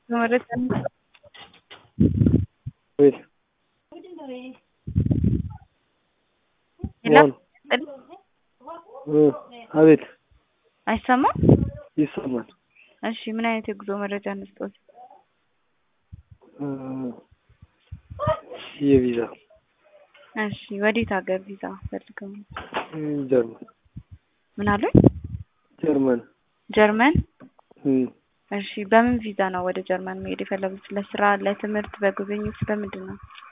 መረጃ ቤት ሄሎ አቤት አይሰማም? ይሰማል። እሺ ምን አይነት የጉዞ መረጃ እንስጦት? የቪዛ እሺ ወዴት ሀገር ቪዛ ፈልገው ነው? ጀርመን ምን አሉኝ? ጀርመን ጀርመን እም፣ እሺ በምን ቪዛ ነው ወደ ጀርመን መሄድ የፈለጉት? ለስራ፣ ለትምህርት፣ በጉብኝት በምንድን ነው?